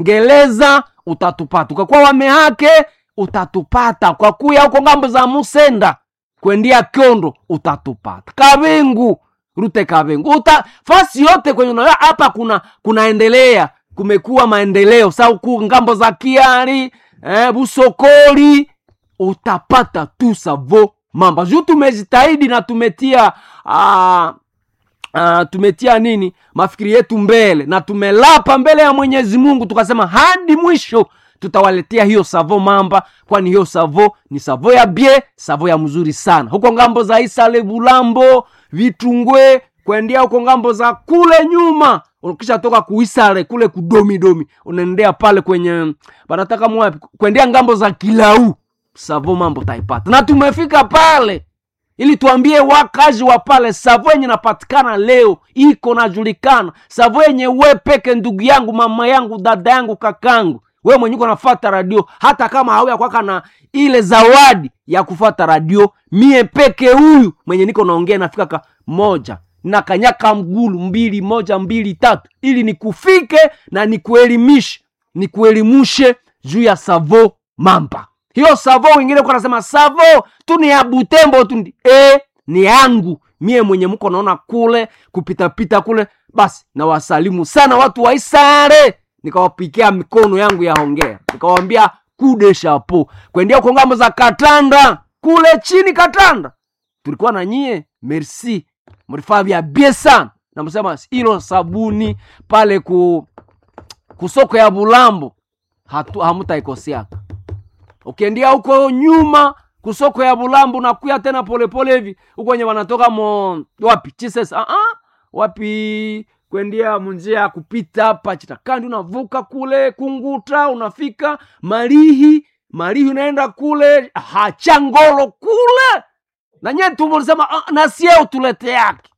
ngeleza utatupata ukakuwa wamehake utatupata kwa kuya huko ngambo za musenda kwendia kyondo utatupata kabengu rute kabengu uta fasi yote kwenye unaona hapa kuna kunaendelea kumekuwa maendeleo sa huku ngambo za kiari eh, busokoli utapata tu savo mamba juu tumejitahidi na tumetia ah, uh, tumetia nini mafikiri yetu mbele na tumelapa mbele ya mwenyezi mungu tukasema hadi mwisho tutawaletea hiyo savo mamba kwani hiyo savo ni savo ya bie savo ya mzuri sana huko ngambo za isale bulambo vitungwe kuendea huko ngambo za kule nyuma ukisha toka kuisale kule kudomidomi unaendea pale kwenye banataka mwapi kuendea ngambo za kilau savo mambo taipata na tumefika pale ili tuambie wakazi wa pale savo yenye napatikana leo iko najulikana savo yenye we peke ndugu yangu mama yangu dada yangu kakangu we mwenye uko nafata radio hata kama hauya kwaka na ile zawadi ya kufata radio mie peke huyu mwenye niko naongea nafika ka moja na kanyaka mgulu mbili moja mbili tatu ili nikufike na nikuelimishe nikuelimushe juu ya savo mamba hiyo savo wengine kwa nasema savo tu ni ya butembo tu ndi e, ni yangu mie mwenye mko naona kule kupitapita kule basi nawasalimu sana watu wa isare nikawapikia mikono yangu ya hongea nikawambia kude shapo kwendia huko ngambo za katanda kule chini katanda tulikuwa na nyie merci mlifaa vya bie sana namsema ilo sabuni pale ku kusoko ya bulambo hatu hamutaikosiaka ukiendia huko nyuma kusoko ya bulambo nakuya tena polepole hivi huko wenye wanatoka mo wapi chises uh -uh. wapi kwendia munjia ya kupita hapa chitakandi unavuka kule kunguta unafika marihi marihi unaenda kule hachangolo kule nanye tumulisema uh, nasie utulete yake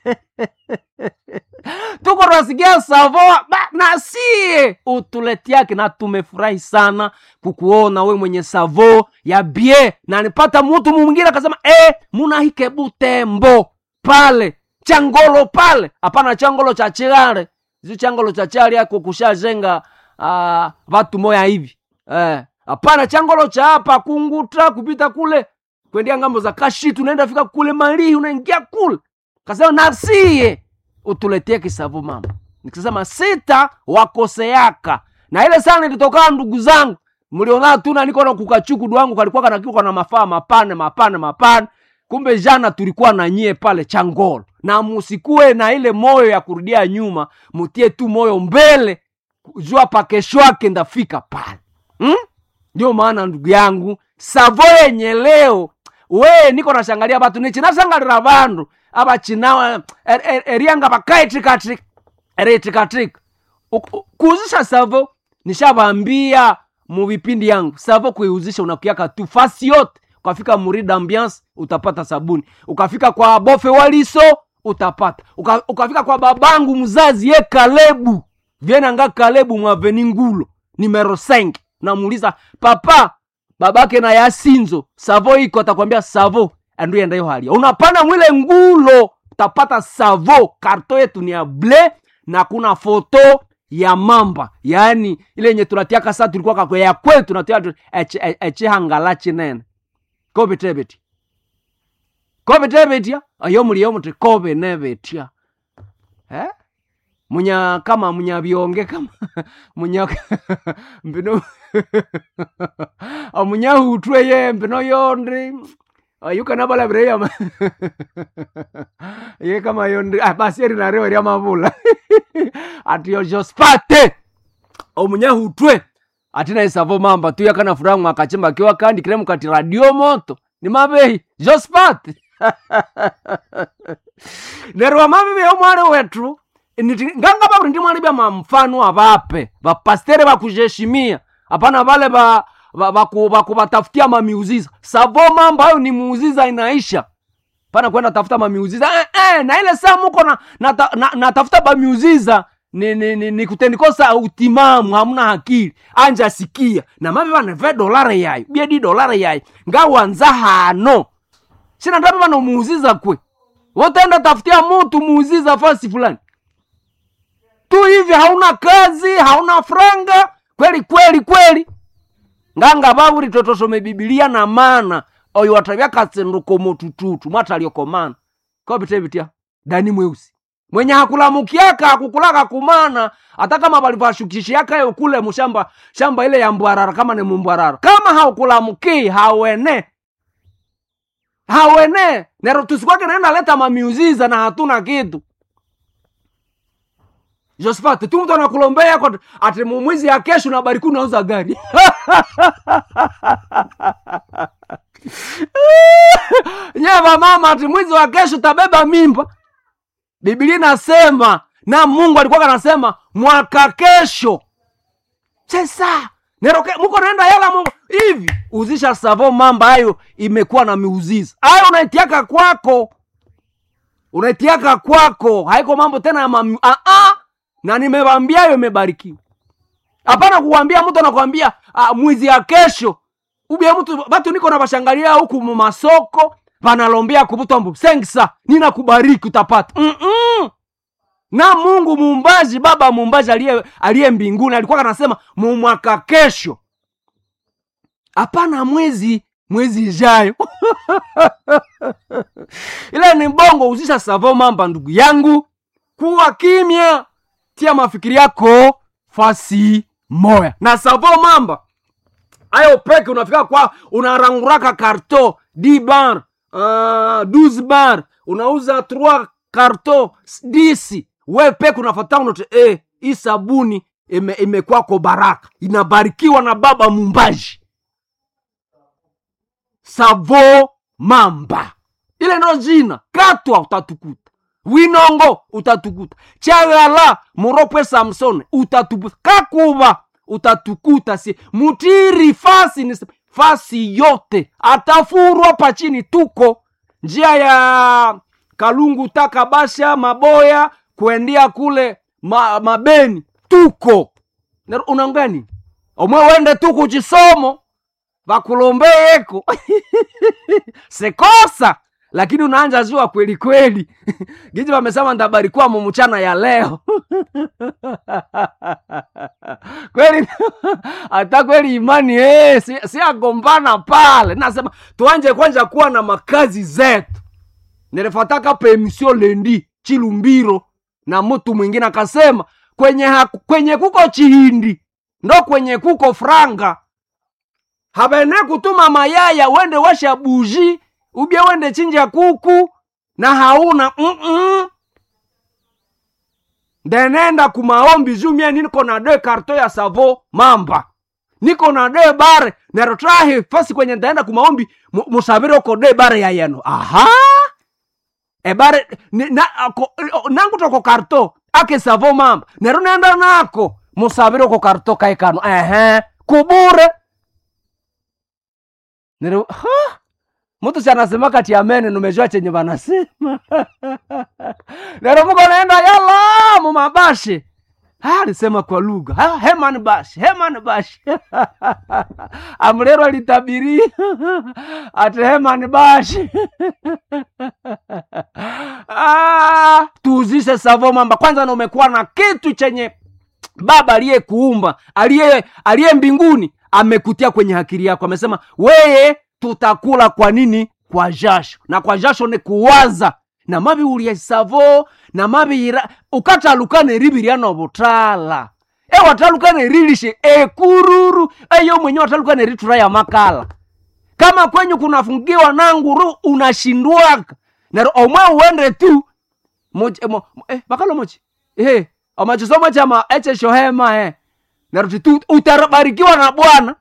tuko tunasikia savoa nasie utuleti yake na tumefurahi sana kukuona we mwenye savo ya bie na nipata mutu mwingine akasema e, munahike butembo pale changolo pale hapana changolo cha chigare zi changolo cha chari yako kushajenga uh, vatu moya hivi hapana eh, changolo cha hapa kunguta kupita kule kwendia ngambo za kashitu unaenda fika kule marihi unaingia kule kasema nasie utuletee kisavu mama nikisema sita wakoseaka na ile sana ilitokana ndugu zangu mliona tuna niko na kukachuku wangu kalikuwa kanakiwa na mafaa mapane mapane mapane kumbe jana tulikuwa na nyie pale changolo na musikue na ile moyo ya kurudia nyuma mutie tu moyo mbele jua pa kesho yake ndafika pale hmm? ndio maana ndugu yangu savo yenye leo we niko nashangalia batu nichinasangalira vandu abachinawa er, er, erianga bakaitrikatrika eritrikatrika kuuzisha savo nishavambia muvipindi yangu savo kuiuzisha unakiaka tu fasi yote ukafika murida ambiance utapata sabuni ukafika kwa bofe waliso utapata Uka, ukafika kwa babangu mzazi ye kalebu vyenanga kalebu mwaveni ngulo numero 5 namuuliza papa babake na yasinzo savo iko atakwambia savo anduenda hiyo hali unapanda mwile ngulo utapata savo karto yetu ni ya ble na kuna foto ya mamba yaani ile yenye tunatiaka saa tulikuwa kakwe ya kwetu tunatia echihangala chinene kobe tebetia kobe tebetia ayo muliyo muti kobe nebetia eh? munya kama munya bionge kama munya mbino amunya hutwe ye mbino yondi ayukana balabire yama ye kama yondi ah, basi eri narewa ria mavula ati yojospate omunya hutwe atina isavo mamba tu yakana furaha mwakachimba kiwa kandi kire mukati radio moto ni mabehi jospate nerwa mabibi omwari wetu niti nganga baburi ndi mwali bya mamfano abape bapastere bakujeshimia hapana vale ba bakubatafutia ba, ba, mamiuziza savo mambo hayo ni muuziza inaisha pana kwenda tafuta mamiuziza eh, eh, na ile saa muko na, na, na, na tafuta bamiuziza ni, ni, ni, ni kutendikosa utimamu hamuna hakili anja sikia na mabe baneve dolare yayo biedi dolare yayo ngawanza hano sina ndabe banomuuziza kwe wotaenda tafutia mutu muuziza fasi fulani tu hivi hauna kazi hauna franga kweli kweli kweli nganga vavuri totosome bibilia na mana oyo watavya katsenduko motututu mwataliokomana kopitevitia dani mweusi mwenye hakulamukiaka hakukulaka kumana hata kama valivashukishiaka yo kule mushamba shamba ile ya mbwarara kama ni mumbwarara kama haukulamukii hawene hawene nero tusikwake naenda leta mamiuziza na hatuna kitu Josephat, tu mtu anakulombea kwa ati mumwizi ya kesho na bariku unauza gari. Nyeva mama ati mwizi wa kesho tabeba mimba. Biblia inasema na Mungu alikuwa anasema mwaka kesho. Sasa neroke muko naenda yala Mungu hivi uzisha savo mamba hayo imekuwa na miuziza. Hayo unaitiaka kwako. Unaitiaka kwako. Haiko mambo tena ya mam... ah -ah na nimewambia hiyo imebarikiwa hapana kuwambia mtu anakwambia ah, mwizi ya kesho ubia mtu batu niko na bashangalia huku mumasoko vanalombea kuvutombu sengsa nina kubariki utapata mm -mm. na mungu muumbaji baba muumbaji aliye aliye mbinguni alikuwa anasema mumwaka kesho hapana mwezi mwezi ijayo ile ni bongo uzisha savo mamba ndugu yangu kuwa kimya tia mafikiri yako fasi moya na savo mamba ayo peke unafika kwa unaranguraka karto d bar uh, 12 bar unauza 3 karto 10 we peke unafata unote eh, hii sabuni ime, imekwako baraka inabarikiwa na baba mumbaji savo mamba ile ndo jina katwa utatukuta winongo utatukuta chagala muropwe samson utatukuta kakuva utatukuta si mutiri fasi ni fasi yote atafurwa pachini tuko njia ya kalungu takabasha maboya kuendia kule ma, mabeni tuko unangani omwe wende tuku chisomo vakulombeyeko sekosa lakini unaanja jua kweli kweli giji wamesema ndabarikiwa mumuchana ya leo kweli hata kweli imani hey, si, si agombana pale nasema tuanje kwanja kuwa na makazi zetu nilifataka pemisio lendi chilumbiro na mtu mwingine akasema kwenye, haku, kwenye kuko chihindi ndo kwenye kuko franga habene kutuma mayaya wende washa buji ubia wende chinja kuku na hauna mm-mm. ndenenda kumaombi juu mie niko na de karto ya savo mamba niko na de bare nerotrahi fasi kwenye ndaenda kumaombi musavire uko de bare ya yeno aha ebare ni, na, ako, nangu toko karto ake savo mamba nero nenda nako musavire uko karto kaikano ehe kubure nero ha mtu si anasema kati amene numejua chenye vanasema lero muko naenda yala mumabashi alisema kwa lugha ha, heman bashi heman bashi amlero alitabiria ati heman bashi ah, tuuzishe savo mamba kwanza na umekuwa na kitu chenye baba aliyekuumba aliye aliye mbinguni amekutia kwenye akili yako amesema weye tutakula kwa nini kwa jasho na kwa jasho ni kuwaza na mabi ulya savo na mabi ira ukatalukana eribirya butala e watalukana erilishe ekururu eyo mwenye watalukana eritura ya makala kama kwenyu kunafungiwa na nguru unashindwaka na omwe uende tu moja mo, eh, bakalo mochi eh amachisomo chama eche shohema eh naruti tu utabarikiwa na bwana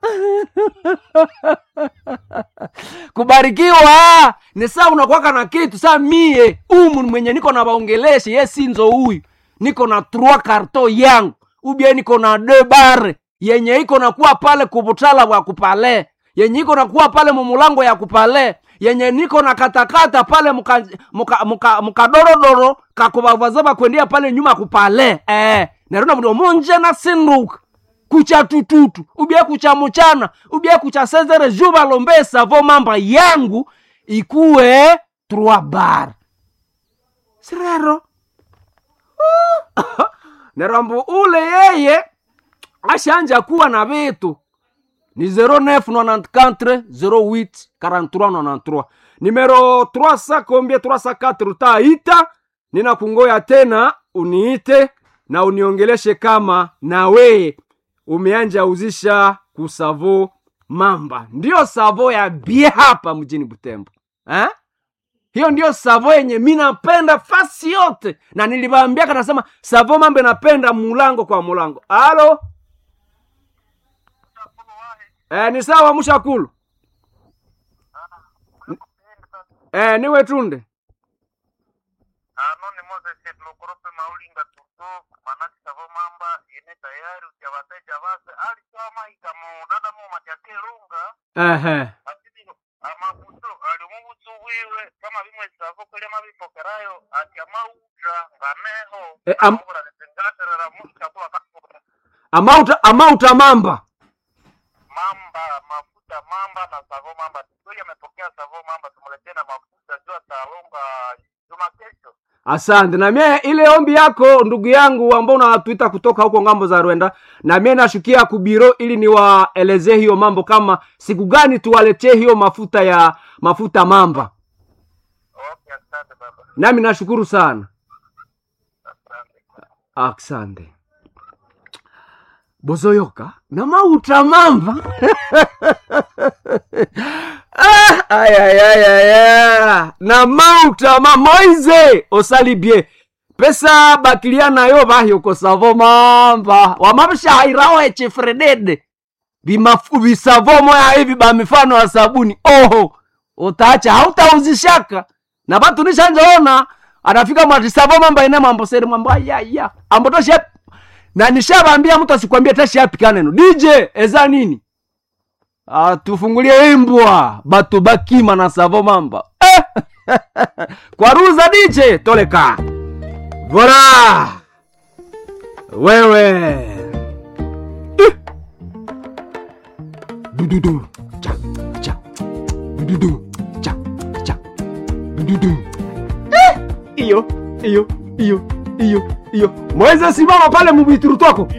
kubarikiwa ni saa unakwaka na kitu saa mie umu mwenye niko na baongeleshe ye sinzo huyu niko na trua karto yangu ubie niko na de bare yenye iko nakuwa pale kubutala bwa kupale yenye iko nakuwa pale mumulango ya kupale yenye niko na katakata pale mukadorodoro muka, muka, muka kakubavazaba kwendia pale nyuma kupale eh, narona mdo munje na sinduka kucha tututu ubie kucha muchana ubie kucha sezere juba lombe savo mamba yangu ikuwe trois bar sirero nerambo ule yeye ashanja kuwa na vitu ni 0994 08 43 nimero 300 combien 304 utaita ninakungoya tena uniite na uniongeleshe kama na weye umeanja uzisha kusavo mamba ndiyo savo ya bie hapa mjini butembo eh? hiyo ndiyo savo yenye mi napenda fasi yote na niliwaambiaka nasema savo mambo napenda mulango kwa mulango alo eh, ni sawa mushakulu eh, niwe tunde ano ni moses lokorope maulinga tuto manaki savo mamba ine tayari utia wateja vase alisoma ikamo dada mo matyakelunga Ehe. asidi amabuto alimubutu bwiwe kama bimwe savo kule mabipokerayo ati amauja nganeho Eh, am- amabura letengaterera mushakula kakura amauta amauta mamba mamba mafuta mamba na savo mamba kweli amepokea savo mamba tumuletee na mafuta juu atalonga juma kesho asante na mie ile ombi yako ndugu yangu ambao unatuita kutoka huko ngambo za rwenda na mie nashukia kubiro ili niwaelezee hiyo mambo kama siku gani tuwaletee hiyo mafuta ya mafuta mamba okay asante baba nami nashukuru sana asante asante bozoyoka na mauta mamba ah, ay, ay, ay, ay, ay. na mauta ma moize osali bien pesa bakilia nayo bahyo savo mamba wamabishahairaho echefredede bimafu bisavo moya hivi bamifano ya sabuni oho utaacha hautauzishaka na batu nishanjaona anafika mwatisavo mamba ine mambo seri mambo ayaya ambo tosha na nishabambia mtu asikwambie tashapika neno dj eza nini ah, tufungulie imbwa batu bakima na savo mamba eh! kwaruza dj toleka vola wewe Eh! dududu cha cha dududu cha cha dududu Eh! iyo iyo iyo iyo mweze simama pale mubituru twako